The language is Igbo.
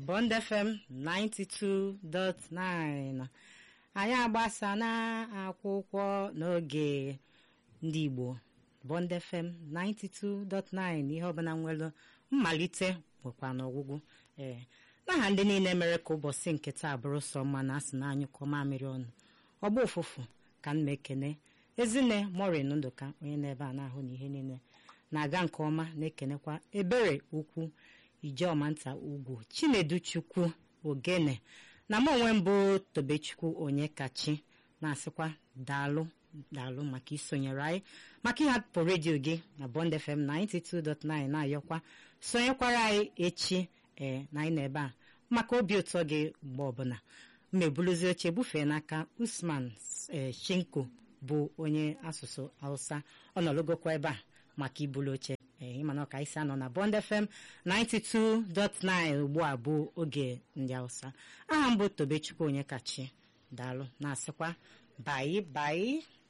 Bond FM 92.9 anyị agbasa na akwụkwọ n'oge ndị Igbo Bond FM 92.9 ihe ọbụla nwere mmalite nwekwa n'ọgwụgwụ ee n'aha ndị niile mere ka ụbọchị nke taa bụrụ sọ mma na asị na anyụkọ mamịrị ọnụ ọgba ụfụfụ ka m na-ekene ezinne morin ndụka onye na-ebe a na-ahụ na ihe niile na-aga nke ọma na-ekenekwa ebere ukwu ijeọma nta ugwu chinedu chukwu ogene na m onwe mbụ tobechukwu onye kachi na-asịkwa daalụ daalụ maka isonyere anyị maka ịhapụ redio gị na Bond FM 92.9 na-ayọkwa sonyekwara anyị echi ee na anyị na-ebe a maka obi ụtọ gị mgbe ọbụla mmebuluzi oche bufee n'aka Usman Shinko bụ onye asụsụ Hausa ọ nọlụgokwa ebe a maka ibulu oche ee ịmana ọka isi anọ na Bond FM 92.9 ugbu a bụ oge ndị Hausa aha mbụ Tobechukwu onye kachi daalụ na-asịkwa bayi bayi